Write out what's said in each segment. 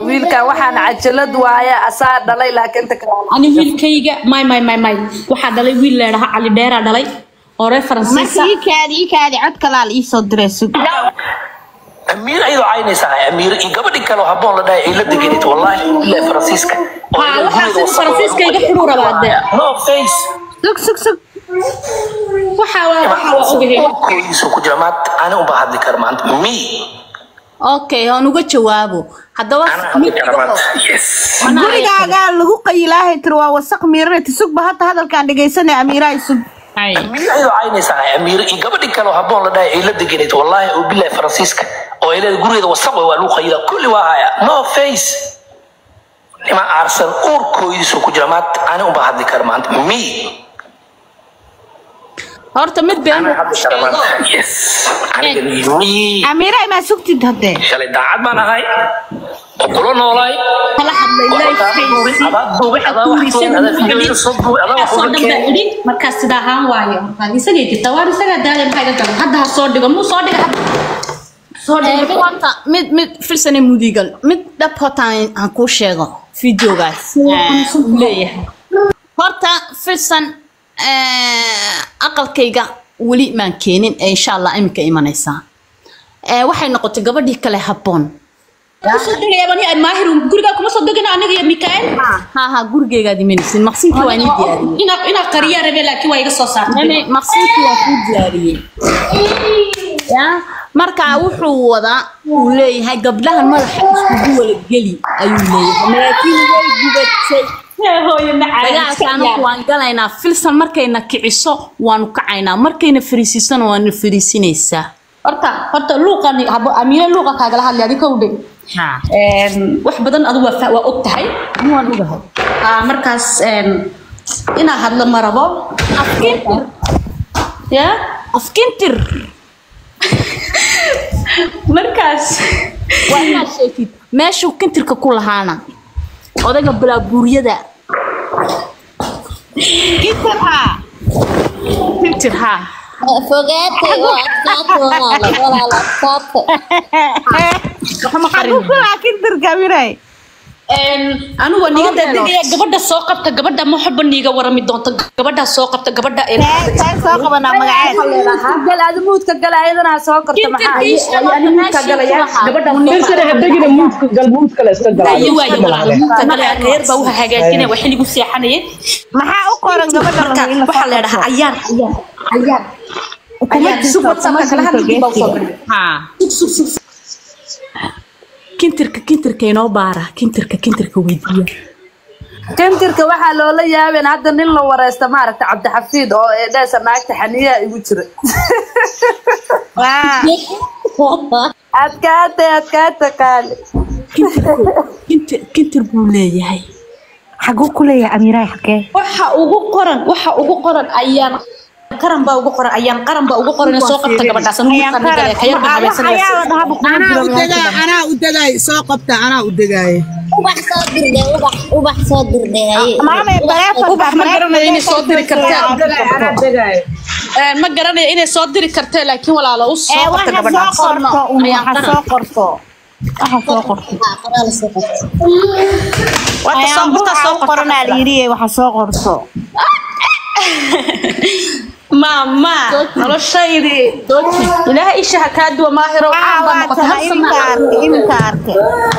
wiilkan waxaan cajalad waaye asaa dhalay laakiin inta kale ani wiilkayga may may may may waxaa dhalay wiil leedhaha cali dheeraa dhalay oo reer faransiisa marka ii kaadi ii kaadi cod kalaal ii soo diray sug amiir ayadoo caynaysaa amiir iyo gabadhi kale oo habboon la dhahay ay la deganid wallaahi ilaa faransiiska oo Ha, ilaa waxaas guriga wasaq Faransiiska oo iga xidhuur rabaa dee. no face sug sug sug waxaa waa waxaa waa ogahay Urkooydiisu ku jira maanta ani unbaa hadli kara maanta me okay aan uga jawaabo haddaba anaa hadli kara maanta yes gurigaagaa lagu qayilaahay tir waa wasaq miiranati sugba hadda hadalkaan dhegaysanay amiirahay sug amiir ayadoo caynaysaa amiir iyo gabadhi kale oo habboon la dhahay ay la deganid wallaahi oo bilahi faransiiska oo ay leedahay gurigeeda wasaq waa lagu qayilaa kulli waa haya no face nima aarsan uurkooydiisu ku jira maanta ani unbaa hadli kara maanta me horta mid been anaa hadli kara maanta yes aniga me amiirahay maa sugtid hadde shalay daacad baan ahay oo kula noolaay kala hadlay lifekaysi waxa kuuriisanaasoo dhan baa idhi markaas sida ahaan waayo markaad isagay jirtaa waar isagaa daaya maxaa iga galan hadda ha soo dhigo muu soo dhiga hadda soo Eh, dhigo mid horta mid mid filsane mudigal mid dhab horta aan aan kuu sheego videogaas Eh, uu leeyahay horta filsan eh, aqalkayga weli maan keenin ee insha allah iminka imanaysaa Eh, waxay noqotay gabadhii kale habboon kusoo degayaa bani maahir gurigaa kuma soo degana aniga iyo mikael ha ha gurigeygaad imanaysin maqsinkii waa inii diyaariyey inaa inaa qariyaa rabe laakiin waa iga soo saartay Nene, maqsinkii waa kuu diyaariyey ya marka wuxuu wadaa uu leeyahay gabdhahan madaxa iskugu wala geli ayuu leeyahay laakiin way gubatay hooyo dagaalkaanu waan galaynaa filsan markayna kiciso waanu kacaynaa markayna fariisiisana waanu fariisinaysaa horta horta luuqan habo amiire luuqa kaagala hadlay adiga kowdhe wax badan adu waa fa- waa og tahay waan ogahay Ah, markaas een, inaa hadlo ma rabo afkintir ya afkintir markaas waa inaad sheegtid meeshuu kintirka ku lahaana odayga balaabuuryada kintir haa kintir haa fogaatay oo adkaata walaalo walaalo adkaata waxma qarin kintirka miray Een, anigu waa niga daadegaya gabadha soo qabta gabadha ma waxba niiga warami doonto gabadha soo qabta gabadha ee soo qabanaa magaceed gal aadi muudka gala ayadana ha soo korto maxaa ani muudka galaya gabadha Filsan hadagina muudka gal muudka la iska galaa. ayo waayo walaalo muudka galaya reer baa waxa hagaajinaya waa xilligu seexanayay maxaa u qoran gabadha marka la in la waxaa la dhahaa ayaan ayaan ayaan ayaan sug whatsappka kala hadlay baa soo galay haa sug sug sug kintirka kintirka inoo baara kintirka kintirka weydiiya kantirka waxaa loola yaabeen hadda nin la wareysta maaragta cabdixafiid oo eedheesa naagta xaniyaa igu jira adkaate adkaate qaali kintir kintir buu leeyahay xaguu ku leeyahay amiiraha xagee waxa ugu qoran waxa ugu qoran ayaan qaran baa ugu qoran ayaan qaran baa ugu qoran soo qabta gabadhaas anu muudka galaya khayar baa habaysanaysa anaa u dagaay anaa u dagaay soo qabta anaa u dagaay ubax soo dirde ubax ubax soo dirde haye ubax ma garanayo inay soo diri kartaa Een, ma garanayo inay soo diri kartee laakiin walaalo u soo qabta gabadhaas ayaan qaran soo qorto waxa soo qorto Ah, qoraal soo qabta wata soo qorta soo qorta qoranaa la yidhi waxa soo qorto maama noloshaydi ilaahay isha ha kaa duwa maahiro caan baa noqota hal sana imka arke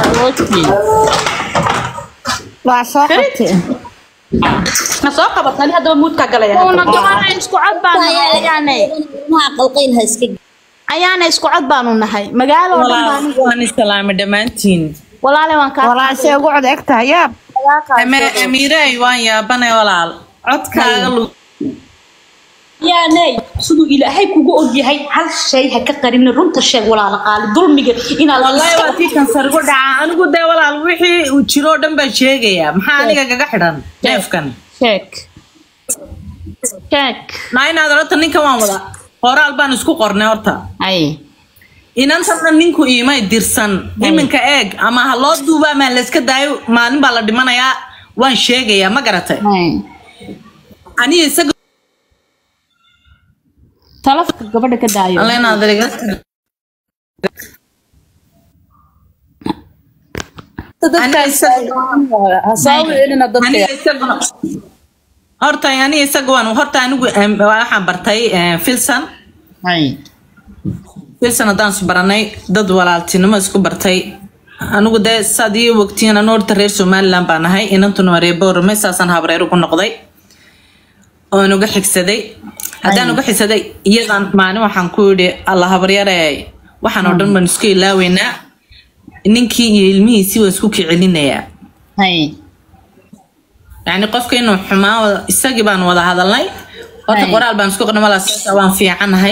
waa soo qortay ma soo qabat ani haddaba muudkaa galaya una gabadha isku cod baanu nahay ayaanay ilmaha qalqayl ha iska ayaana isku cod baanu nahay magaalo oo dhan baan waan islaamay dhammaantiin walaale waan kaa walaashe ugu cod eg tahay yaab amiiray waan yaabanay walaal codkaaga lu yaanay siduu ilaahay kugu ogyahay hal shay ha ka qarin runta sheeg walaala qaali dulmiga inaad wallahi waa tii kansar igu dhaca anigu dee walaal wixii uu jiro oo dhan baa sheegayaa maxaa aniga kaga xidhan neefkan sheeg sheeg naa inaad horta ninkan waan wada horaal baan isku qornay horta ay inantana ninku iimay dirsan iminka eeg ama ha loo duuba ama layska daayo maalin baa la dhimanayaa waan sheegayaa ma garatay ay aniga isaga talafka gabadha ka daayo alle inaad iga dadka Aniga isaga- ha soo wicinina dadka aniga isaguna horta aniga isaga waan horta anigu em, waxaan bartay eh, filson hay filson haddaan is baranay dad walaaltinimo isku bartay anigu dee saad ii wogtiin anu horta reer somaliland baan ahay inantuna waa reer boorame saasaan habreer ugu noqday oon uga xigsaday haddaan uga xigsaday iyadan maalin waxaan ku yidhi alla habaryare waxaan oo dhan baan isku ilaaweynaa ninkii iyo ilmihiisii waa isku kicelinayaa hay yani qofka inuu xumaa wada- isagii baan wada hadalnay horta Hay. qoraal baan isku qornay walaal sidaas waan fiicanahay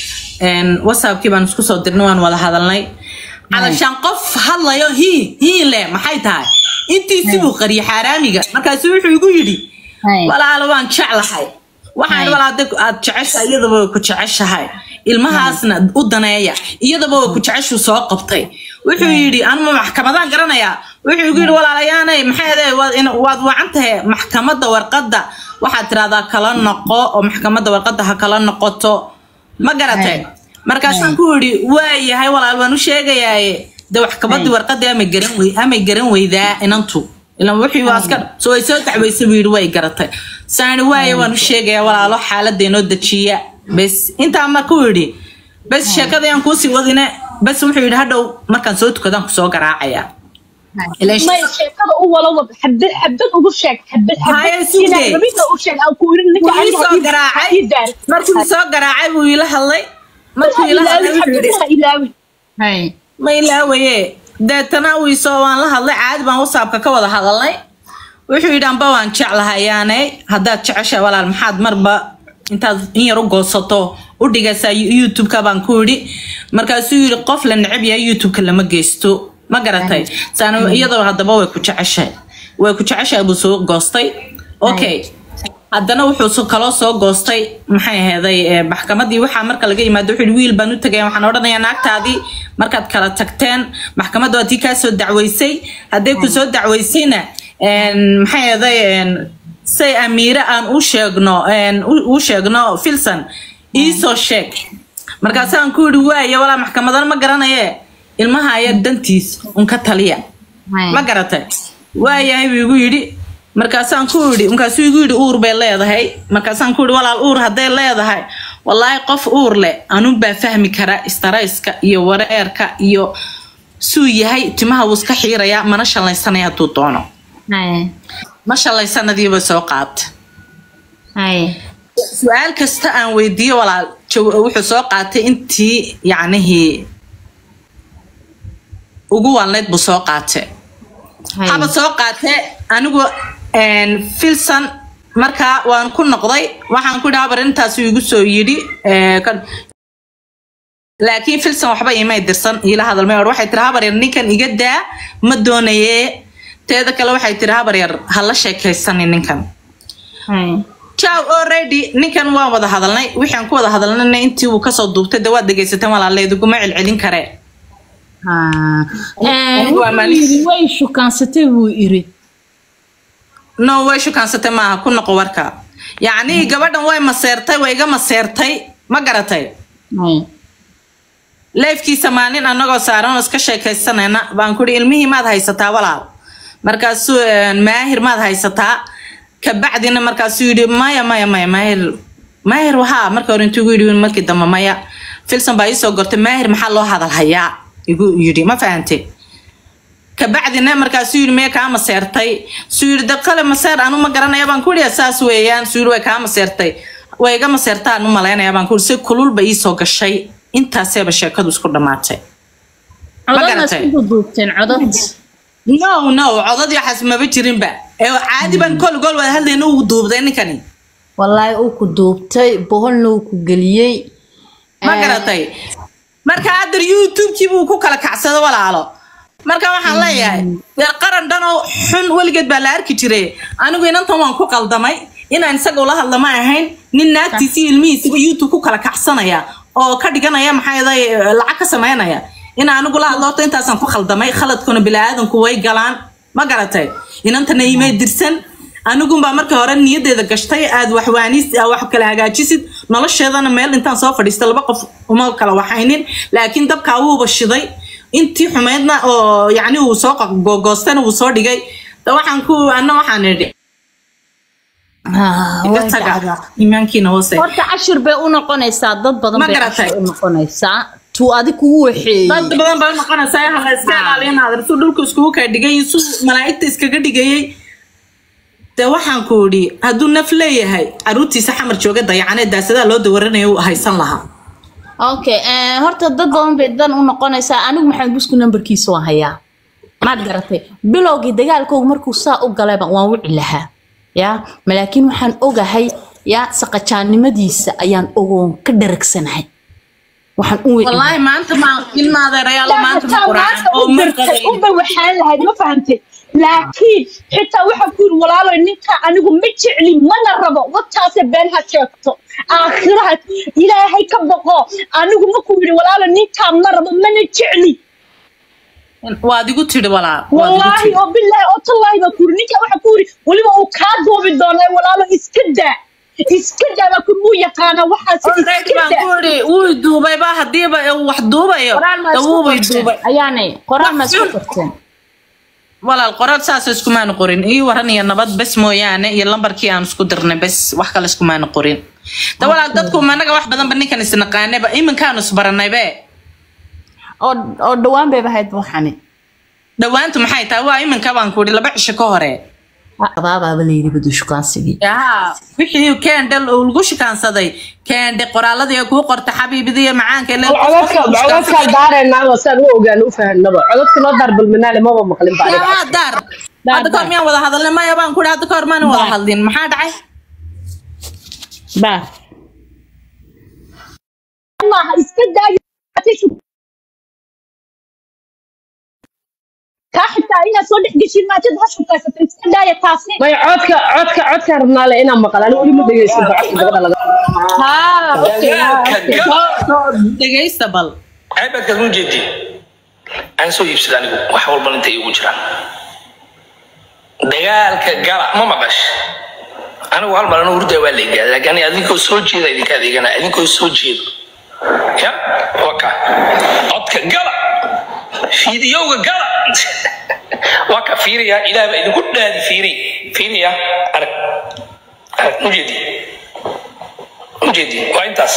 Een, whatsappkii baan isku soo dirnay waan wada hadalnay calashaan qof hadlayo hii hii le maxay tahay intiisii buu qariyay xaaraamiga markaasu wuxuu igu yidhi Hay. walaalo waan jeclahay waxaan Hay. walaal hadda aad jeceshahay iyadaba way ku jeceshahay ilmahaasna u daneeya iyadaba way ku jeceshuu soo qabtay wuxuu yidhi anuma maxkamadaan garanayaa wuxuu igu yidhi walaalayaanay maxay ahayd waad in- waad wacan tahay maxkamadda warqadda waxaad tirahdaa kala noqo oo maxkamadda warqadda ha kala noqoto ma garatay markaasaan ku yidhi waayahay walaal waan u sheegayaaye de maxkamaddii warqadii amay garan wey amay garan weydaa inantu ilan wixii waa iska so way soo dacweysay buu yidhi way garatay saani waaye waan u sheegayaa walaalo xaaladda inoo dejiya bes intaa marka uu yidhi bes sheekada yaan kuusii wadine bes wuxuu yidhi hadhow markaan soo tukadaan kusoo garaacayaa Ileen may sheekada u wala wad xabad xabad ugu sheeg xabad Haya, xabad sugde. inaad rabida u sheeg aan ku irin ninka wuu ii aniga soo ii- garaacay ii daar markuu soo garaacay buu ila hadlay markuu ha ila hadlay ilaawin wuxuu yidhi xabad ha ilaawin hay ma ilaawaye deetana wiisoo waan la hadlay caadi baan whatsappka ka wada hadalnay wuxuu yidhi amba waan jeclahayaane haddaad jeceshahay walaal maxaad marba intaad in yar u goosato u dhigaysaa youtube-ka baan ku yidhi markaasuu yidhi qof la neceb yahay youtube-ka lama geysto ma garatay saan iyadoo haddaba way ku jeceshahay way ku jeceshahay buu soo goostay okay haddana wuxuu so- kaloo soo goostay maxay aheeday eh, maxkamadii waxaa marka laga yimaado wuxuu yidhi wiil baan u tagay waxaan odhanayaa naagtaadii markaad kala tagteen maxkamadda waa tii kaa soo dacweysay hadday ku soo dacweysayna een, maxay aheeday een, say amiire aan u sheegno een, u- u sheegno filson iisoo sheeg markaasaan ku yidhi waaye walaa maxkamadana ma garanaye ilmaha ayaa dantiis un ka taliya hay ma garatay waayahay buu igu yidhi markaasaan ku yidhi markaasuu igu yidhi uur bay leedahay markaasaan ku yidhi walaal uur hadday leedahay wallaahi qof uur leh anunbaa fahmi kara istarayska iyo wareerka iyo suu yahay timaha wuu iska xiirayaa mana shallaysanaya hadduu doono hay ma shallaysanadiiba soo qaata hay su-aal kasta aan weydiiyo walaal jaw- wuxuu soo qaatay intii yacnihii ugu waalneyd buu soo qaatay hay haba soo qaatee anigu een, filson markaa waan ku noqday waxaan ku yidhi habar intaasu igu soo yidhi ee, kan- laakiin filson waxba imay dirsan iila hadalmay or waxay tiri habar yar ninkan iga daa ma doonayee teeda kale waxay tiri habar yar ha la sheekaysani ninkan hay jaw already ninkan waan wada hadalnay wixaan ku wada hadalnayna intii uu kasoo duubtay de waad dhegaysateen walaaleeduguma celcelin karee Ah, eh, Anigu waa wuxuu maalis. yidhi way shukaansatay buu iri no way shukaansatay maaha ku noqo warka yacnii gabadhan way maseertay way iga maseertay ma garatay hay leefkiisa maalin anagoo saaran oo iska sheekaysanayna baan kuhi ilmihii maad haysataa walaal markaasuu een, maahir maad haysataa kabacdina markaasuu yidhi maya maya maya maahir maahir wahaa marka hore intuu igu yidhi markii dambe maya filson baa iisoo gortay maahir maxaa loo hadal hayaa igu yidhi ma fahante kabacdina markaasuu yidhi maya kaa maseertay suu yidhi daqale maseer anu ma garanaya baan ku yidhi saas weeyaan suu yidhi way kaa maseertay way iga maseertaa anu malaynaya baan ku yidhi si kululba iisoo gashay intaaseeba sheekadu isku dhammaatay codadna garatay? isku duubteen codad no no codadii waxaas maba jirinba ee caadi baan kol gol wada hadlayna uu duubday ninkani wallaahi uu ku duubtay boholna uu ku geliyey ma garatay marka haddar youtube-kii buu ku kala kacsado walaalo marka waxaan leeyahay dee qaran dhan oo xun weligeed baa la arki jiray anigu inantan waan ku qaldamay inaan isaga ula hadla ma ahayn nin naagtiisi iyo ilmihiisiba youtube ku kala kacsanaya oo ka dhiganaya maxaa yeelay lacag ka sameynaya in anigu la hadlo horta intaasaan ku khaldamay khaladkuna bili-aadanku way galaan ma garatay inantana imay dirsan anigunbaa markii hore niyadeeda gashtay aad waxwaanis aad wax kala hagaajisid nolosheedana meel intaan soo fadhiista laba qof uma kala waxaynin laakiin dabkaa wuuba shiday intii xumeydna oo yacni uu soo gogoostana uu soo dhigay da waxaan ku anna waxaan idhi iga taga iimaankiina hoose horta cashir bay u noqonaysaa dad badan Ma bay garatay? cashir u noqonaysaa tuu adi kugu waxeeyey dad badan baa noqonaysaa hala iska ilaaliya naadir suu dhulka iskugu kaa dhigay suu malaa'igta iskaga dhigayay de waxaan ku idhi hadduu naf leeyahay caruurtiisa xamar jooga dayacanee daasadaa loo dawaranaya uu haysan lahaa okay eh, horta dad badan bay dan u noqonaysaa anigu maxamed busku nambarkiisa waan hayaa maad garatay bilowgii dagaalkooga markuu saa u galayba waan wici lahaa ya malaakiin waxaan ogahay ya saqajaannimadiisa ayaan ogoon ka dharagsanahay waxaan u wici wallaahi maanta ma ilma adeerayaal maanta ma quraacan oo u ma dirtay qadayn unbay waxaan lahayd ma fahantay laakiin xitaa waxaa ku yiri walaalo ninka anigu ma jecli mana rabo wataase been ha sheegto aakhiraha ilaahay ka boqo anigu ma ku yiri walaalo ninkaa ma rabo mana jecli waad igu tidhi walaa waad igu wallaahi tidhi oo bilaahi oo tallaahi baa ku yiri ninkaa waxaa ku yiri weliba uu kaa duubi doonaa walaalo iska daa iska daa baa ku muu yaqaana waxaas already iska baan daa ku idhi wuu duubayba hadiiba uu wax duubayo qoraal ma de isku wuubay qorteen duubay ayaanay qoraal ma isku Wax xun. qorteen walaal qoraal saas iskumaanu qorin ii waran iyo nabad bes mooyaane iyo lambarkii aan isku dirnay bes wax kale iskumaanu qorin da walaal dadku managa wax badanba ninkan isnaqaaneba iminkaanu isbaranaybe oo oo dhawaan bayba ahayd waxani dhawaantu maxay tahay waa iminka baan ku idhi laba cisho ka hore abaabaaba la yidhi badu shukaansigii yaa wixii keendhal uu lagu shikaansaday keendhe qoraaladii ay kuu qorta xabiibidii iyo macaanka ile codadka codadkaan daareynaa saan u ogaan u fahanaba codadka noo daar balminaale maba maqlin ba aniga yaa daar hadda kahor miyaan wada hadalnay maya baan ku idhi hadda kahor maan wada hadlin maxaa dhacay baa maaha iska daayo kaa xitaa inaad soo dhex geshin maajad ha shukaysato iska daaya taasi maya codka codka codkaan rabnaale inaan maqal ani weli ma dhegeysan ba codka gabadha laga haa okay haa dagaalka okay gala dhegaysta bal ceebadkaad mu jeedi aan soo iibsada anigu wax walba inta igu jiraan dagaalka gala ma maqash anigu hal mar anu hurdaa waa la igaaday laakiin ani adinkoo soo jeeda idinka adeegana adinkoo soo jeedo ya waka codka gala fiidiyowga gala waa ka fiiriya ilaah baa idinku dhaadi fiiri fiiriya arag arag mujeedi mujeedi waa intaas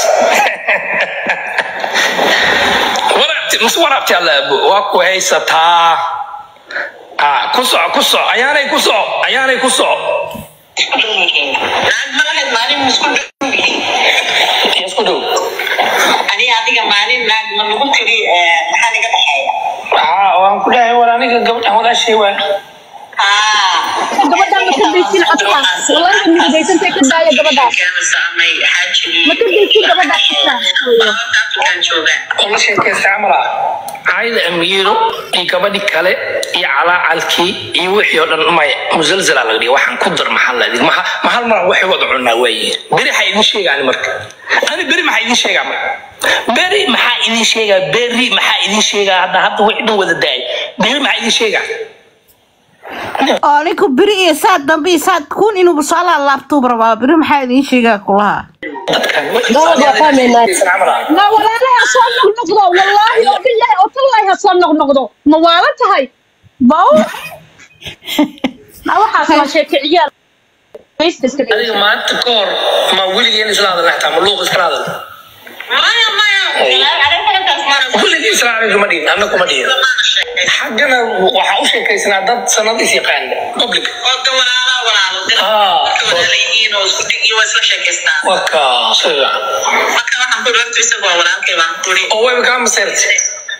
waraabti mise waraabti alla abo waa ku haysataa ah ku soco ku soco ayaanay ku soco ayaanay ku soco isku dhow ah waan ku dhahay war aniga gabadhan walaashay waan gabadhaan ma ka daysin codkaan wallahi ma midaysantay ka daaya gabadhaas ma ka daysin gabadhaas xitaa la sheekaysta camal ah caayda amiiro iyo gabadhi kale iyo calaacalkii iyo wixii oo dhan maya musalsalaa laga dhiga waxaan ku dar maxaa la idin maha ma hal maran waxay wada cunaa waayihiin beri maxaa idin sheegaani marka ani beri maxaa idin sheegaa marka beri maxaa idin sheegaa beri maxaa idin sheegaa hadda hadda wixii dhan wada daay beri maxaa idin sheegaa oo ninku beri iyo saad dambe iyo saad kun inuuba soo laalaabtuuba rabaa beri maxaa idiin sheegaa kulaha dadkan Gabadha waa fahmaynaa. camal ah ma walaalahay ha soo noqnoqdo wallaahi oo bilaahi oo tallaahi ha soo noqnoqdo ma waalan tahay baw ma waxaas waa sheeke ciyaal Maysta iska dhigay. adiga maanta ka hor ma weligeen isla hadalna xataa ma luuq iskala hadal weligeen isla hadal kuma dhihin anna kuma dhihin xaggana waxaa u sheekaysnaa dad sanad is yaqaana public Ah, waka sida oo wayba kaa maseertay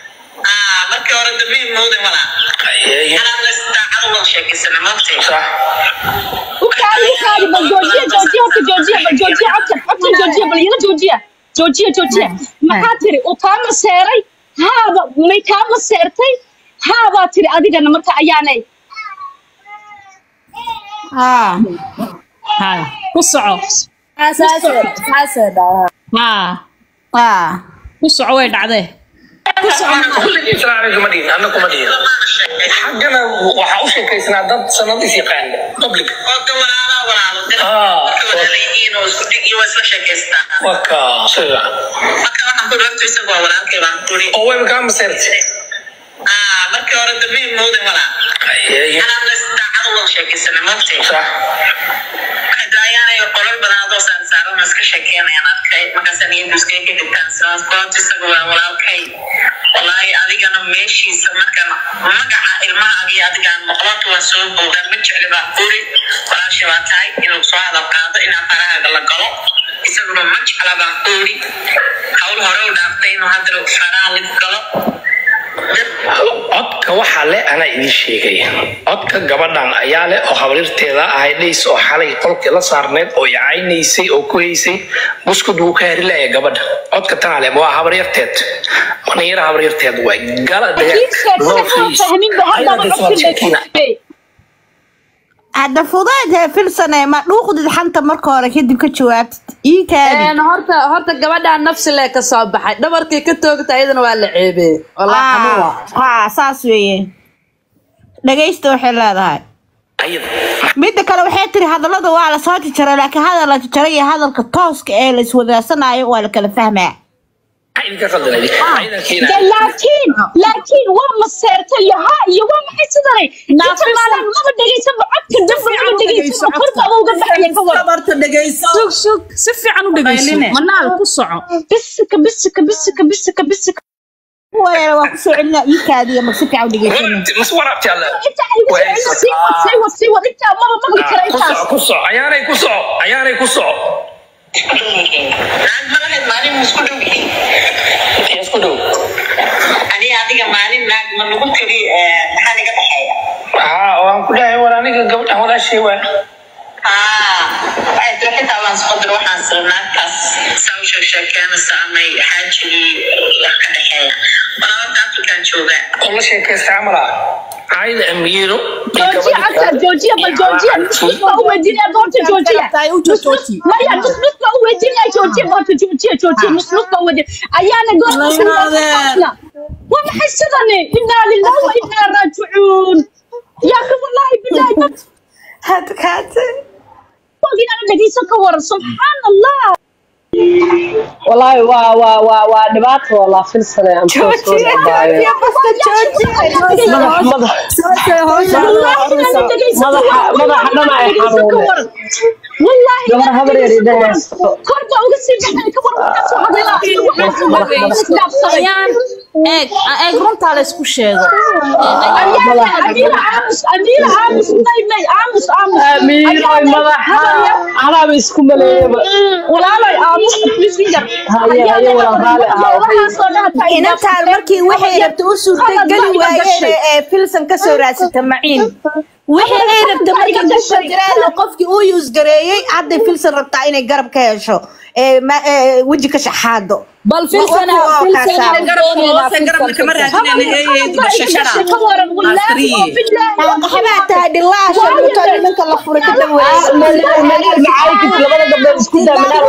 sax u kaadi u kaadi bal joojiya joojiya horta joojiya bal joojiya codkan codkan joojiya bal iyada joojiya joojiya joojiya maxaa tiri uu kaa maseeray haaba may kaa maseertay haabaa tiri adigana marka ayaanay haa haa ku soco haa ah ku soco way dhacdee weligeen isla hadal kuma dhihin anna kuma dhihin xaggana waxaa u sheekaysnaa dad sanad is yaqaana public Ah, waka sida oo wayba kaa maseertay markii hore dambiin mooda walaa anaan daacad wada sheekaysana mogtay hadaayaanay qolal badan adoo saarsaaran iska sheekeynayaan arkay markaasa niyadduskay ka dhigtaan sidaas goobta isaga waa walaalkay walaahi adigana meeshiisa markaan magaca ilmahaaga iyo adigaan maqlanta waa soo boogaan ma jecli baa kuri walaasha baa tahay inuu soo hadal qaado inaa farahaaga la galo isaguna ma jecla baa kuri hawl hore u dhaaftay inuu haddana faraha la galo codka waxaa le anaa idiin sheegaya codka gabadhan ayaa leh oo habarirteeda ahay dhays oo xalay qolkii la saarneed oo icaynaysay oo ku haysay buskud wuu ka harilaya gabadha codka tanaa leh waa habaryarteed maniira habaryarteed waay gala hadda fudayd hee filsane ma dhuuqdid xanta marka hore kadib ka jawaabtid ii kaadi Een, horta horta gabadhaa nafsi lee ka soo baxay dhabarkii ka toogta iyadana waa la ceebee walaa xanuun waa haa saas weeye dhagaysta waxay leedahay midda kale waxay tiri hadallada waa la soo jajaray laakiin hadal la jajaray iyo hadalka tooska ee la iswadaarsanayo waa la kala fahmaa laakiin laakiin waa maseerta iyo ha iyo waa maxay sidanay intamaalan maba dhegaysanba codka damba maba dhegaysanba korbaaba uga baxaya ka waran sug sug si fiican u dhegeyso manaal ku soco bisika bisika bisika bisika bisika weera waa kusoo celinaa ii kaadiya ma si fiican u dhegaysana inta ay igu soo sii wad sii wad sii wad intaa maba maqli kara intaas ku soco ayaanay ku soco ayaanay ku soco naag ma lahayd maalin ma isku dhow yihiin isku dhow aniga adiga maalin naag ma lagu tiri maxaa naga dhexeeya haa waan ku dhahay war aniga gabadhan walaashay waa waxay tiri xitaa waan isku dir waxaan sira naagtaas saa u sheekeynaysa amay xaajigii wax ka dhexeeya walaa horta afrikaan joogaa oo la sheekaysta camal ah caayda amiiro joojiya codka joojiya bal joojiya nus baa u weydiinaya doonta joojiya maya nus nus baa u weydiinaya joojiya doonta joojiya joojiya nus nus baa u weydiinaya ayaana goorta waa maxay sidani inaa lillahi wa inaa raajicuun yaa ka wallaahi bilaahi dad hadkaate inaan dhegeysan ka waran subxaan allah والله وا وا وا وا دبات والله في السنة أم جوجي جوجي بس جوجي مدح مدح مدح مدح دمع يحرون والله gabar habar yar idin haysto korba uga sii baxay ka waran waxaa soo hadlaya ayaan eeg eeg runtaa la isku sheego أميرة عامس أميرة عامس ماي ماي عامس عامس أميرة مدح أنا بسكم ليه ولا لا عامس بس يقدر هيا هيا ولا غالي inantaan markii waxay rabta u suurtageli waayeen ee filsan ka soo raadsata maciin wixii ay rabta markii dusha jiraan qofkii uu yuusgareeyey hadday filsan rabtaa inay garab ka hesho ee ma- ee weji ka shaxaado bal filsana filsana waxbaa tahay dhilaasha dhunto nimanka la furay ka منال معاي كنت لما قبل اسكت منال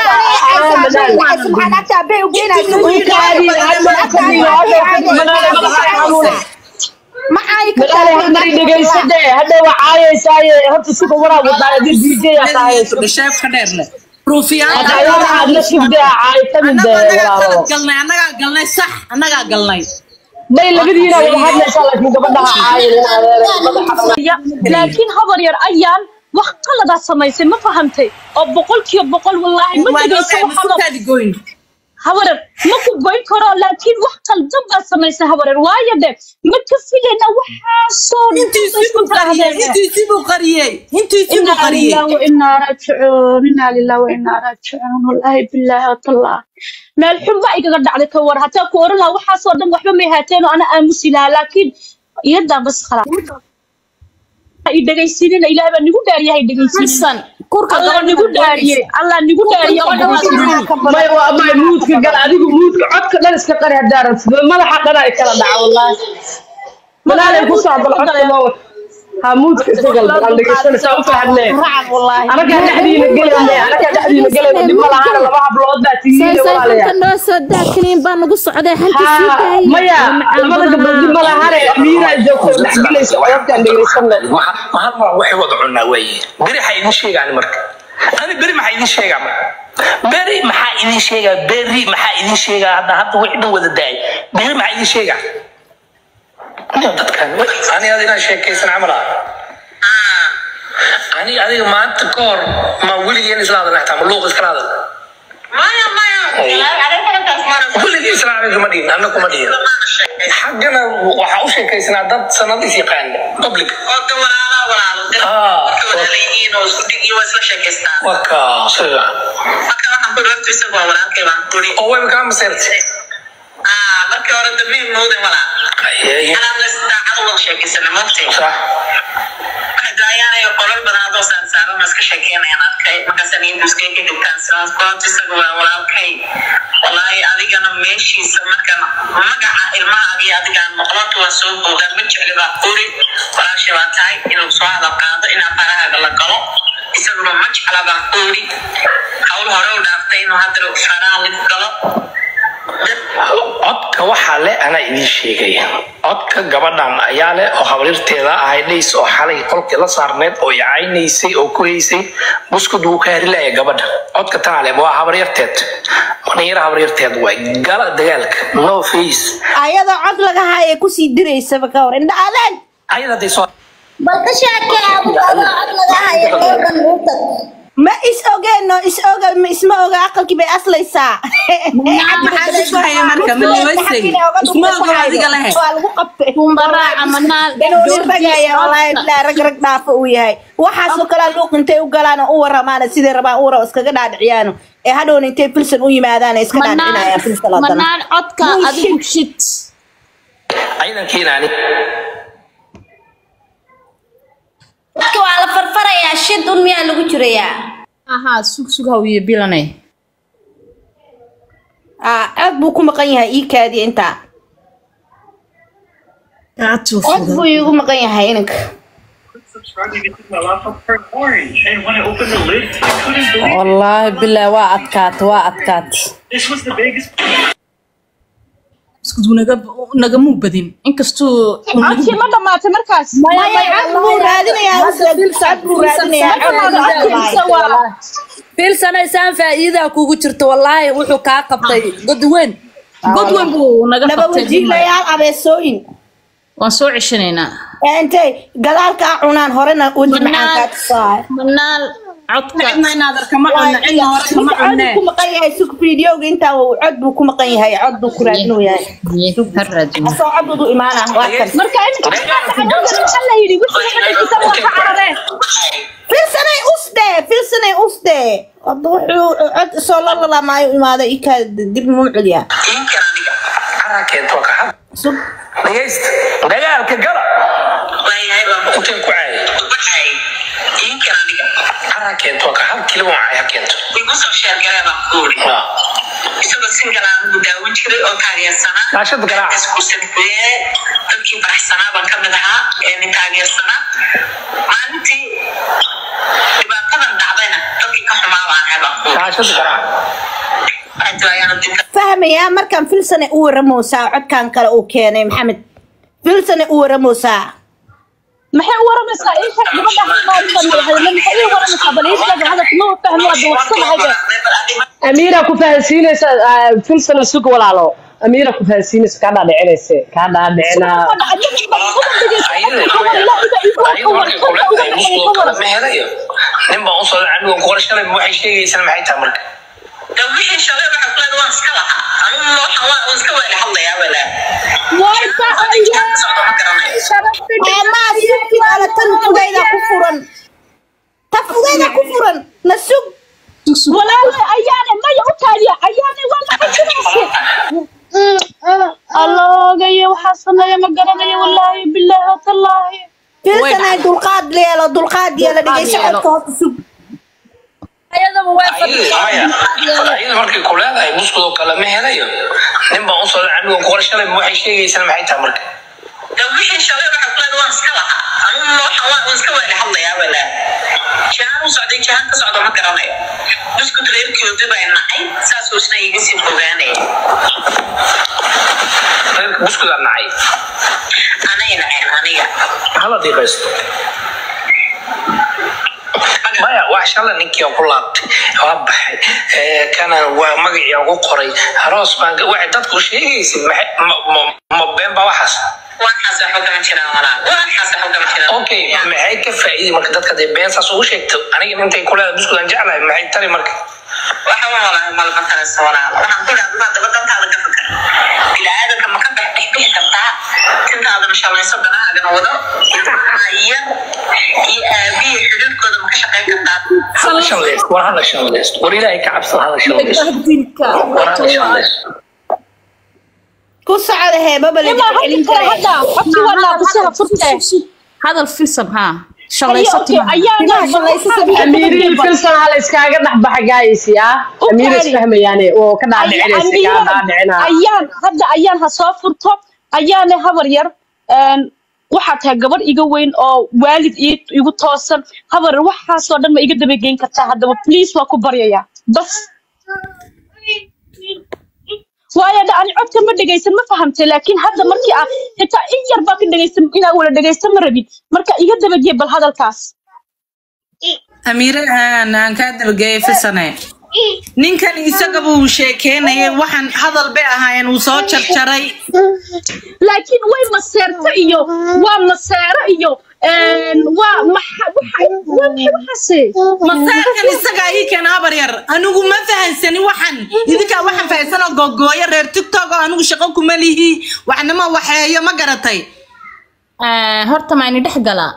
منال dhegeysadee hadda waxaayaysaay horta suka waraa wadaa dj sheefka dheer leh ruufiyaan Hadda ayaga aad la sugdaa caay tamid walaalo galnay annagaa galnay sax annagaa galnay may labadiina wada hadlaysaa laakiin gabadhaha caayin laakiin habar yar ayaan wax qaladaad samaysay ma fahamtay oo boqolkiiba boqol wallaahi ma dhegeyso waxaad goyn habarar ma ku goyn karo laakiin wax qaldan baad samaysay habarar waayo de ma ka filayna waxaasoo intiisii buu qariyey intiisii buu إنا qariyey لله وإنا راجعون إنا لله وإنا راجعون والله بالله والله meel xun baa igaga dhacday ka war hataa ku oran lahaa waxaasoo dhan waxba may haateen oo ana aamusi lahaa laakiin iyadaa bas khalaa i dhegaysiinina ilaah baa nigu dhaariyahay dhegaysiinin allah nigu dhaariyey allah nigu dhaariye may waa may muudka gal adigu muudka codka dhan iska qari haddaa rabtid madaxa dhan ay kala dhaca wallaahi manaalay ku socdal codka loo ha muudka iska gal bal dhegeysanaysaa u fahamnee anagaa dhexdiina gelayne anagaa dhexdiina gelayne dhib ma lahaana laba hablood baa tigiine walaalayaa noo soo daakiniin baa nagu socday xalka sii ها daayay ميا لماذا قبل دي ملا هاري أميرة جوكو دحقليس وعيبتا دقيسنا mahal baa waxay wada cunaa weeye beri maxaa idin sheegaan marka ani beri maxaa idin sheegaa marka beri maxaa idin sheegaa beri maxaa idin sheegaa hadda hadda wixii dhan wada daay beri maxaa idin sheegaa dadkan ani ad inaan sheekaysan camal ah ani adiga maanta ka hor ma weligeen isla hadalna xataa ma luuq iskala hadal maya maya arrintaas mara weligii isla hadal kuma dhihin anna kuma dhihin xaggana waxaa u sheekaysanaa dad sanad is yaqaan public oo de walaala walaalo de Ah. marka walaalayihiin oo isku dhig iyo waa isla sheekaystaan waka siga marka waxaan ku dhortu isagu waa walaalkay baan kuri oo wayba kaa maseertay ah markii hore dambe moodan walaa Ayay. anaan la daacad wada sheekaysana moogtay sax hadayaanayo qolal badan hadoo saarsaaran iska sheekeynayaan arkay markaasaan induskay ka dhigtaan sidaas goobta isaga waa walaalkay walaahi adigana meeshiisa markan magaca ilmaha iyo adigaan noqlonta waa soo boogaan ma jecli baa quri walaasha baa tahay inuu soo hadal qaado inaa farahaaga la galo isaguna ma jecla baa quri hawl hore u dhaaftay inuu haddana faraha la galo codka waxaa le anaa idiin sheegaya codka gabadhan ayaa leh oo habaryarteeda ahay dhays oo xalay qolkii la saarneed oo icaynaysay oo ku haysay buskud wuu ka harilaya gabadha codka tanaa leh waa habaryarteed dhalinyaro habaryarteed waay gala dagaalka no face ayadoo cod laga haya kusii diraysaba ka hor indha adeeg ayada haday soo bal ka sheekee abu adoo cod laga hayo gabadhan uu tag ma is ogeeno is oga ma isma oga aqalkii bay aslaysaa maxaa la isku haya marka? Ma la weysay? Isma oga adiga lehe. waa lagu qabtay Kumbaraaca manaal inuu ragaya walaahi bilaa rag rag dhaafa uu yahay waxaasoo kalea luuq intay u galaan oo u waramaana siday rabaan u wara iskaga dhaadhiciyaano ee hadhowna intay filsan u yimaadaan iska dhaadhicinayaan filsan haddana manaal codka adigu shit ciidankiinaani dadka waa la farfarayaa shid un miyaa lagu jirayaa ahaa sug sug hawiye bilanay Ah, aad buu ku maqan yahay ii kaadiya intaa aad buu iigu maqan yahay ininka subscribing to my laptop turned orange, and when I opened the lid, I couldn't believe wallaahi bilaa waa adkaata waa adkaata this was the biggest. isku naga nagamuu badin inkastuu codkii ma dhamaatay markaas maya cad buu raadinayaa cad buu raadinayaa fiilsanaysaan faa'iidaa kugu jirto wallaahi wuxuu kaa qabtay god weyn godweyn buu naga laba qabtay wajiilayaal abeesooyin waan soo ceshanaynaa ee intay gadaalka a cunaan horena weji maxaan kaa tusaay manaal codka cidna inaad arkama cunno cidna hore kama cod cunne buu ku maqan yahay sug videoga intaa uu cod buu ku maqan yahay cod buu ku raadinuu yahay ha raadino asoo cod buu imaana waa kan marka iminka maxaa la yidhi wixii xidhiidhisa waa ka carareen filsanay usde filsanay usde hadda wuxuu cod soo lalalamayo imaado ikaa dib muu celiyaa diinkan aniga caraa keento ka xad sug dhagaysta dagaalka gala waayahay baan inteen ku caayay baxay diinkan aniga caraa keento ka xad keliba waa caaya keento igu soo sheergalee baan ku uri Ah. isagoo singalaan ugu daawan jiray oo taageersanaa Shaashada garaaca. isku sadbeeye dadkii faraxsanaa baan kamid ahaa ee nin taageersanaa maalintii dhibaatadan dhacdayna dadkii ka xumaa baan ahay baan ku uri shaashada garaaca aad ayaana dinka fahmayaa markaan filsane u waramoosaa codkan kale uu keenay maxamed filsane u waramoosaa maxay u waramaysaa ii sheeg gabadha hadalka maxay ii waramaysaa bal ii sheeg hadalka ma fahmi waa dawarsanahay amiira ku fahansiinaysa ah, filsana sug walaalo amiira ku fahansiinaysa kaa dhaadhicinaysa kaa dhaadhicinaa ma helayo nin baan usoo anigo kuqor shalay waxay sheegaysana maxay tahay marka de wixii shalay waxa ku leeda waan iska lahaa anigu waxaan waa waan iska weeli hadlayaa wala socdo ma garanayo maa sugkin ala tan fugayda ku furan ta fugayda ku furan na sug walaale ayaane maya u taaliya ayaane waa maxajinaysa alloogaye waxaa sameeya ma garanayo wallaahi bilaahi watallaahi filsanay dulqaad leelo dulqaad yeelo dhegeysa codka hoos sug ayadaba way ayada markay ku leedahay buskudoo kale ma helayo nin baan usoo anigo kuqor shalay waxay sheegaysana maxay tahay marka de wixii shalay waxa ku leeda waan iska lahaa anigu waxaan waa waan iska weeli hadlayaa wala jahaan u socday jahaan ka socdo ma garanayo buskut reerkooda baa nacay saasuu isna iga sii fogaanaya reerka buskudaa nacay anay naceen aniga hala diiqaysto maya wax shala ninkii aan ku laabtay waa baxay ee, kana waa magacii aan ku qoray aroos baan ga- waxay dadku sheegaysid maxay- ma- ma- ma been baa waxaas waxaas waxba kama jiraan walaal waxaas waxba kama jiraan okay maxay ka faa'iidi marka dadka dee beensaas ugu sheegto aniga intay kuleeda buskud aan jeclahay maxay tari marka waxa walaal malma taraysa walaal waxaan ku dhahay maanta wadantaada ka fikir bini'aadanka ma ka dhex bixi kartaa tintaadana shalayso danahaagana wado ilmahayan iyo aabihi xidhiidhkooda ma ka shaqayn kartaa hala shanlaysto war hala shanlaysto war ilaahay ka cabsada hala shanlaysto war hala shanlaysto ku socda heebaba laga ilaa celin hadda kale karay hadda codkii waa naaqusada furtee hadal filsan haa Haye, shalayso okay, ayaana amiirihii filsan hala iskaaga dhex baxa gaayisi ah amiir isfahmayaane oo ka dhaadhicinaysa kaa dhaadhicinaa ayaan hadda ayaan ha soo furto ayaana habar yar een, waxaa tahay gabadh iga weyn oo waalid ii- igu toosan habar yar waxaasoo dhan ma iga dabageyn kartaa haddaba please waa ku baryayaa bas waayo dha ani codka ma dhegaysan ma fahamtay laakiin hadda markii ah xitaa in yar baa ka dhegaysan inaa wala dhegaysan ma rabin marka iga dabageey bal hadalkaas amiire aan aan kaa dabageeyay fisane ninkan isaga buu sheekeynayay waxaan hadal bay ahaayeen uu soo jarjaray laakiin way maseerto iyo waa maseero iyo een, waa maxa waxa waa maxay waxaase masaarkan isaga ii keena habar yar anigu ma fahansani waxan idinkaa waxaan fahansanoo gogooyo reer tiktok oo anigu shaqo kuma lihi waxnama waxeeyo ma garatay Eh, horta ma ini dhex galaa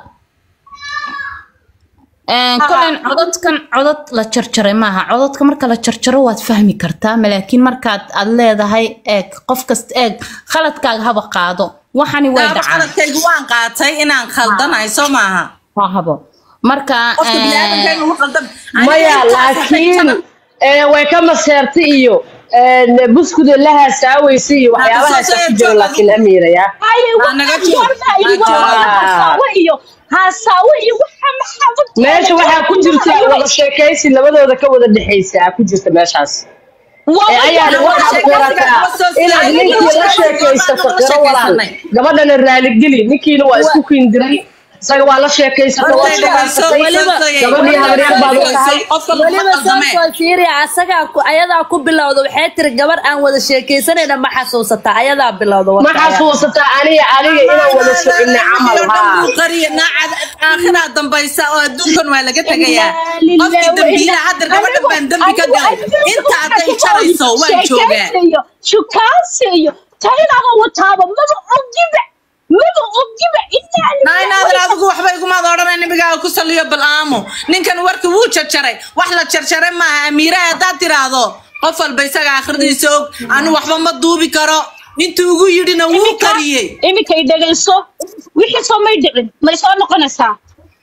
Eh, kolen codadkan codad la jarjaray maaha codadka marka la jarjaro waad fahmi kartaa ma laakiin markaad aad leedahay eeg qof kasta eeg khaladkaaga haba qaado waxani way Daaba dhacaan qaladkaygu waan qaatay inaan khaldanahay soo maaha ha habo marka qofka eh, biniaadamkayga ugu khaldan maya laakiin ee, way ka maseertay iyo ee, buskuda la haasaawaysa iyo waxyaabahaasa ku jiro laakiin amiiraya haye Waa naga waxaan joog. goorma idhi Waa waa joog. hasaawo iyo hasaawo iyo waxa maxaa meesha waxaa ku jirta wada sheekaysi labadooda ka wada dhexaysa ku jirta meeshaas ee ayaana waxaad qirataa inaad ninkii la sheekaysato qiro walaal gabadhana raaligeli ninkiina waa isku kindiray isaga waa la sheekaysato waa shaqaysatay gabadhii habaryar baad u tahay weliba soo fiiriya asagaa ku- ayadaa ku bilowda waxay tiri gabar aan wada sheekaysanayna ma xasuusataa ayadaa bilowda ma xasuusataa aniga aniga inaan wada soconno camal haa aakhiraa dambaysa oo adduunkan waa laga tegayaa qofkii dambiilaha hadda gabadhan baan dambi ka galay inta hadday jarayso waan joogaa iyo shukaansi iyo taynaba wataaba maba ogiba maba ogiba inaa naynaadan adigu waxba igumaad odhanay nabigaaga ku saliyo bal aamo ninkan warki wuu jarjaray wax la jarjaray maaha amiiraha haddaad tiraahdo qof walba isaga akhridiisa og anu waxba ma duubi karo intuu ugu yidhina wuu qariyey iminka i dhegayso wixii soo may dhicin may soo noqonaysaa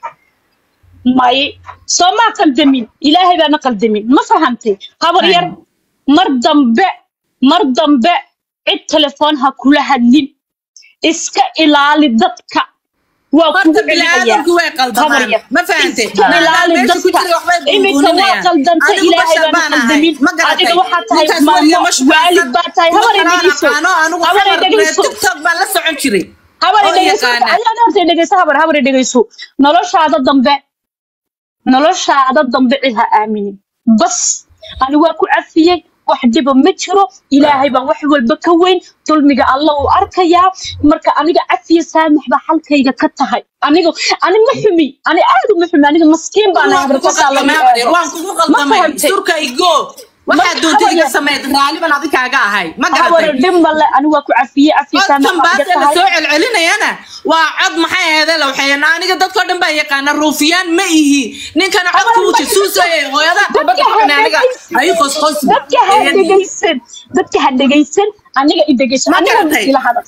may soo maa qaldamin ilaahay baana qaldamin ma fahamtay habar yar mar dambe mar dambe cid telefoon ha kula hadlin iska ilaali dadka waa horta kugu biniaadamku way qaldamaan ma fahante ilaali dadka iminka waa qaldanta ilaahay baana qaldamin adiga waxaa tahay maamo waalid baa tahay habar i dhegeyso habar i dhegeyso tiktok baan la socon jiray habar oo dhegeyso yaqaana. ayaan horta dhegeyso habar habar dhegeyso noloshaada dambe noloshaada dambe cid ha aaminin bas ani waa ku cafiyey wax dhiba ma jiro ilaahay baa wax walba ka weyn dulmiga alla uu arkayaa marka aniga cafiya saamax baa halkayga ka tahay aniga ani ma xumi ani aad uma xumi aniga maskiin baan ahay waan kugu habarkasaa lagu qaldamay eego. waan kugu Ma qaldamay fahantay? surka igo waxaa Marka doontay iga habar- sameyd raaliban adikaaga ahay ma habar garatay dhib male ani waa ku cafiyey cafiya saamax codkan baa iga baase la tahay soo celcelinayana waa cod maxay aheede la waxeeyana aniga dadkoo dhan baa yaqaana ruufiyaan ma ihi ninkana codka wuu jasuusayay hooyadaa gabadha xun aniga ay qosqos dadka ha dhegaysan dadka ha dhegaysan aniga i dhegaysan Ma aniga garatay? ila hadal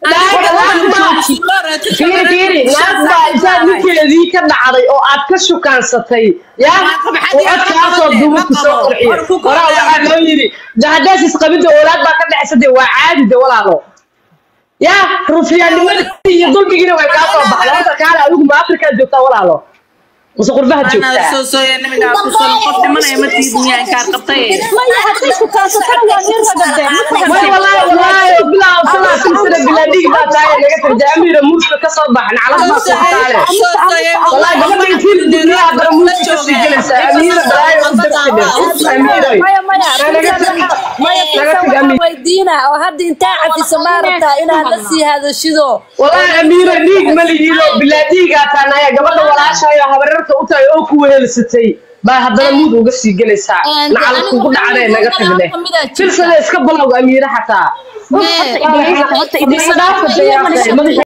fiiri fiiri naag baa intaad ninkeedii ka dhacday oo aad ka shukaansatay ya oo codkaasoo dubu ku soo qurxiyo horaa waxaa loo yidhi de haddaas isqabidda oolaad baa ka dhexsatay waa caadi de walaalo ya rufiyaannimadii iyo dulmigiina way kaa soo baxday horta kaale adigu ma afrikaa joogtaa walaalo mase qurbaha Anaa joogtaa soo sooya nimigaa ku soo qof dhimanaya ma tiidin yaa inkaar qabtay maya hadday ku kaasatana waa nin ragade way walaahi walaahi bilaa sanaa silsila bilaa dhig baa tahay naga tarja amiira muuska ka soo baxan calad baa soo taale walaahi gabadha intii dunya haddana muuska ka sii gelaysaa amiira balaayo u darsidhe amiiroy maya maya naga tag maya naga tag amiir weydiina oo hadda intaa cafisa maa rabtaa inaad la sii hadashido walaahi amiira dhiig ma lihido bilaa dhiigaa taanaya gabadha walaashayo habararka u tahay oo ku weheelsatay baa haddana muud uga sii gelaysaa nacala kugu dhacdee naga tagne filsada iska balowga amiira xataa Mee, Iska dhaafa dee, madaxa